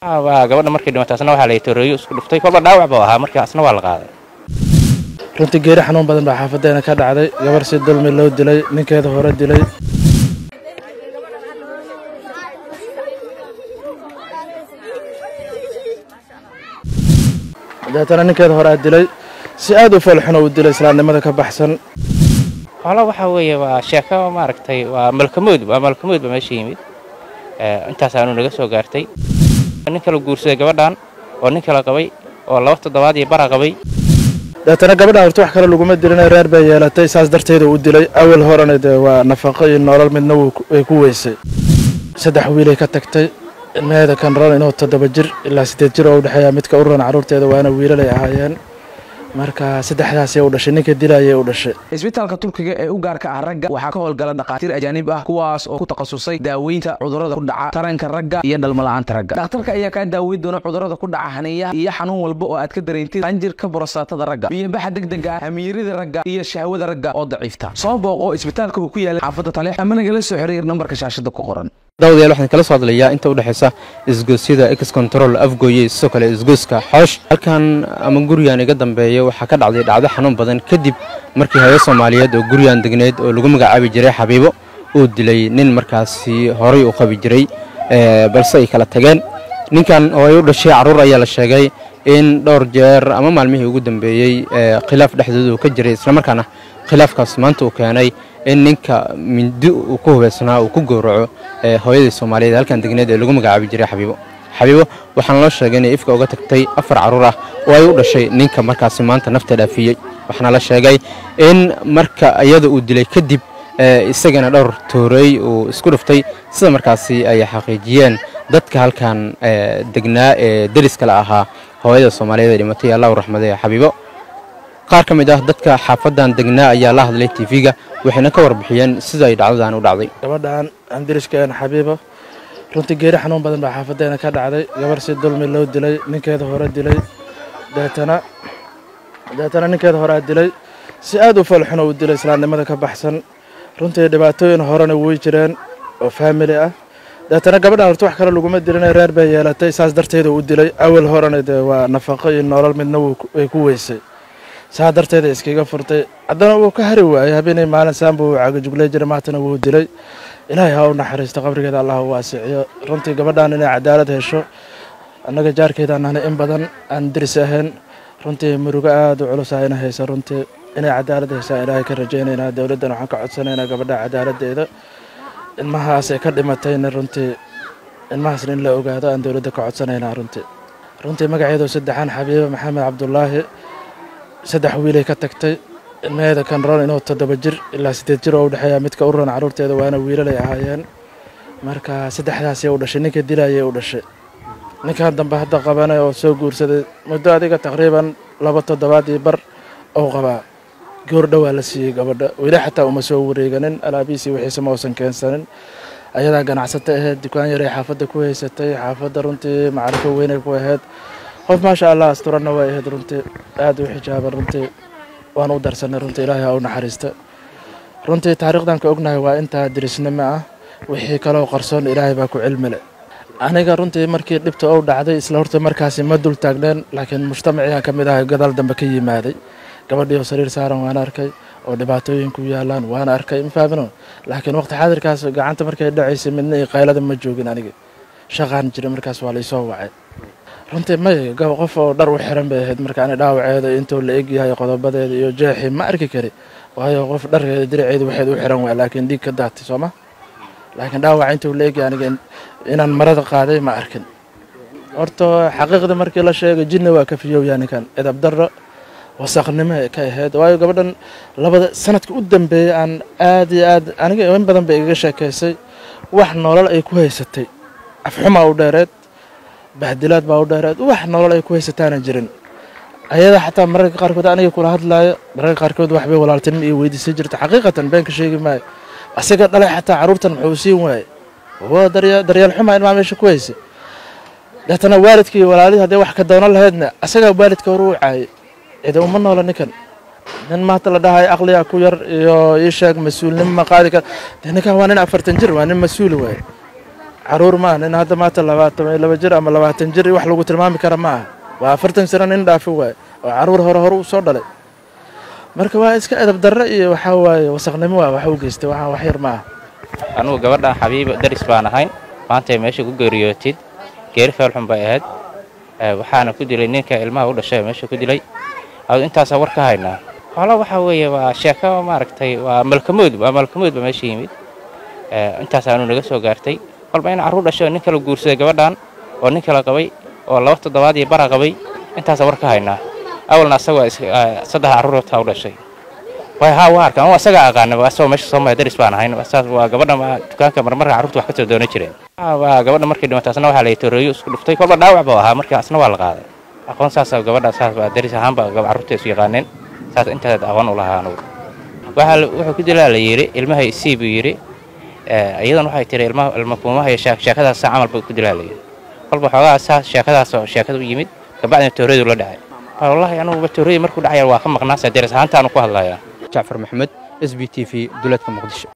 waa gabadha markay dhimatay asna waxaa la toreeyo isku dhuftay kolba dhaawac buu ahaa markii asna waa la qaaday runtii geeri xanuun badan baa xaafadeena ka dhacday gabar si dulmi loo dilay ninkeeda hore dilay dabeetana ninkeeda horea dilay si aad u foolxuno uu dilay islaamnimada ka baxsan xoolo waxaa weeye waa sheeko maaragtay waa malkamood waa malkamood ba meesha yimid intaasaanu naga soo gaartay nin kala guursaday gabadhan oo nin kala qabay oo laba toddobaad iyo bara qabay dabeetana gabadhan horta wax kale laguma dilina reer bay yeelatay saas darteeda uu dilay awal horena dee waa nafaqo iyo nolol midna way ku weysay saddex wiilay ka tagtay ilmaheeda kan ran inuu toddoba jir ilaa siddeed jir oo u dhexeeya midka u ran carruurteeda waana wiilalay ahaayeen marka saddexdaasay u dhashay ninka dilayay u dhashay isbitaalka turkiga ee u gaarka ah ragga waxaa ka howlgala dhakhaatiir ajaanib ah kuwaas oo ku takhasusay daaweynta cudurrada ku dhaca taranka ragga iyo dhalmala'aanta ragga dhakhtarka ayaa kaa daaweyn doona cudurrada ku dhaca haniyaha iyo xanuun walba oo aad ka dareentid qanjirka borostaatada ragga biyobaxa degdega ah hamiirida ragga iyo shahwada ragga oo daciifta soo booqo isbitaalka uu ku yaala xaafadda taleex ama nagala soo xiriir nambarka shaashada ku qoran daawadayaal waxaan kala soo hadlayaa inta u dhexaysa isgoosyada ex control afgooye sidoo kale isgooska xoosh halkan ama gurigan iga dambeeya waxaa ka dhacday dhacdo xanuun badan kadib markii hayo soomaaliyeed oo gurigan degneed oo lagu magacaabi jiray xabiibo uu dilay nin markaasi horay u qabi jiray balse ay kala tageen ninkan oo ay u dhashay carruur ayaa la sheegay in dhowr jeer ama maalmihii ugu dambeeyey khilaaf dhexdooda uu ka jiray islamarkaana khilaafkaas maanta uu keenay in ninka mindi uu ku hubaysnaa uu ku gowraco hooyadii soomaaliyeed halkan degneed ee lagu magacaabi jiray xabiibo xabiibo waxaana loo sheegay inay ifka uga tagtay afar carruur ah oo ay u dhashay ninka markaasi maanta nafta dhaafiyey waxaana la sheegay in marka iyada uu dilay kadib isagana dhowr tooreey uu isku dhuftay sida markaasi ay xaqiijiyeen dadka halkan degnaa ee deriskale ahaa hooyada soomaaliyeed ee dhimatay allahu raxmade xabiibo qaar ka mid ah dadka xaafadan degnaa ayaa la hadlay tv-ga waxayna ka warbixiyeen sida ay dhacdadan u dhacday gabadhan andiriskeen xabiibo runtii geeri xanuun badan baa xaafadeena ka dhacday gabar si dulmi loo dilay ninkeeda hore dilay dabeetana dabeetana ninkeeda horea dilay si aad u foolxuno uu dilay islaamnimada ka baxsan runtii dhibaatooyin horena way jireen oo faamili ah dabeetana gabadhan horta wax kale laguma dilina reer bay yeelatay saas darteeda uu dilay awal horena dee waa nafaqo iyo nolol midna way ku weysay saa darteeda iskaga furtay haddana wuu ka hari waayey habeenay maalin saanba uu cagajugley jiray maantana wuu dilay ilaahay ha u naxariisto qabrigeeda allah u waasiciyo runtii gabadhan inay cadaalad hesho annaga jaarkeedaan nahnay in badan aan diris ahayn runtii murugo aada u culus ayna haysa runtii inay cadaalad heshaan ilaahay ka rajaynaynaa dowladdan waxaan ka codsanaynaa gabadha cadaaladdeeda ilmahaas ay ka dhimatayna runtii ilmahaasna in la ogaado aan dowladda ka codsanaynaa runtii runtii magaceedu saddexaan xabiibo maxamed cabdulaahi saddex wiilay ka tagtay ilmaheeda kan ran inuu toddoba jir ilaa siddeed jir oo u dhexeeya midka u ran carruurteeda waana wiilalay ahaayeen marka saddexdaasay u dhashay ninka dilayay u dhashay ninkan dambe hadda qabanay oo soo guursaday muddo adiga taqriiban laba toddobaad iyo bar ou qabaa goor dhowaa la siiyey gabadha weli xataa uma soo wareeganin alaabihiisii wixiise ma uusan keensanin ayadaa ganacsata ahayd dukaan yaray xaafadda ku haysatay xaafadda runtii macrifo weynay ku ahayd qof maasha allah asturanna way ahayd runtii aada u xijaaban runtii waan u darsanay runtii ilaahay ha u naxariista runtii taariikhdan ka ognahay waa intaa dirisnimo ah wixii kaloo qarsoon ilaahay baa ku cilmile aniga runtii markii dhibta ou dhacday isla horta markaasi ma dul taagneen laakiin mujtamaciyaan ka mid ahay gadaal dambe ka yimaaday gabadhii oo sariir saaran waan arkay oo dhibaatooyinku yaalaan waan arkay ma fahmino laakiin waqti xaadirkaas gacanta markay dhacaysay midna iyo qaylada ma joogin aniga shaqaan jira markaas waa laysoo wacay runtii may qof oo dhar u xiran bay ahayd marka ani dhaawaceeda intuu la egyahay qodobadeeda iyo jeexii ma arki kari waayo qof dharkeeda diraceeda waxeed u xiran waa laakiin dhiig ka daatay sooma laakiin dhaawaca intuu la egyahay aniga inaan marada qaaday ma arkin horta xaqiiqda markii la sheegay jinni waa ka fiyowyaa ninkan edab darro wasaqnimo ka ahayd waayo gabadhan labada sanadka u dambeeyay aan aad iyo aad aniga in badan bay igaga sheekaysay wax nolol ay ku haysatay afxumaa u dheereed bahdilaad baa u dheereed wax nolol ay ku haysataana jirin ayada xataa mararka qaarkood aniga kula hadlaayo mararka qaarkood waxbay walaaltinimo iyo weydiisay jirta xaqiiqatan been ka sheegi maayo asaga dhalay xataa carruurtan muxuu siin waaye waa daryeel xumaa ilmaa meesha ku haysay deetana waalidkii iyo walaalihii hadday wax ka doonan lahaydna asagaa waalidka hore u caayay cida uma noola ninkan nin maanta la dhahayo aqliga ku yar iyo ii sheeg mas-uulnimo ma qaadi kara dee ninkan waa nin afartan jir waa nin mas-uuli waaye caruur maaha nin hadda maanta labaatan iyo laba jir ama labaatan jir wax lagu tilmaami kara ma aha waa afartan sano nin dhaafi waaye oo caruur hore hore u soo dhalay marka waa iska edab darre iyo waxaa waaye wasaqnimo waa wax u geystay waxaan wax yar ma aha anugu gabadhan xabiiba daris baan ahayn maantay meesha ku geeriyootid geeri feelxun bay ahayd waxaana ku dilay ninka ilmaha u dhashay meesha ku dilay adu intaasaa war ka haynaa xoolo waxaa weeye waa sheeko maaragtay waa malkamood waa malkamood ba meesha yimid intaasaanu naga soo gaartay kolba in carruur dhashay oo nin kala guursaday gabadhan oo nin kala qabay oo laba toddobaad iyo bara qabay intaasaa war ka haynaa awalna asagoo saddex carruurtaa u dhashay way haa waa arkaan waa asagaa aqaana asagoo meesha soo maya daris baan ahayn saas waa gabadha dukaanka marmarka carruurta wax ka soo doonan jireen waa gabadha markay dhimatay asna waxaa la toreeyo isku dhuftay kolba dhaawac buu ahaa marka asna waa la qaaday aqoon saasa gabadha saas waa daris ahaanba carruurta isu yaqaaneen saas intaas aqoon u lahaa anugu waxaa wuxuu ku dilaa la yidhi ilmahay sii buu yidhi iyadan waxay tiri ilma ilma kuumaha iyo sheekadaas saa camal buu ku dilaa la yidhi kolba xoogaa saas sheekadaas oo sheekada u yimid kabacdina tooreedu la dhacay wallaahi anuguba tooreedi markuu dhacaya waa ka maqnaa saa daris ahaantaanu ku hadlayaa jacfar maxamed s b t v duleedka muqdisho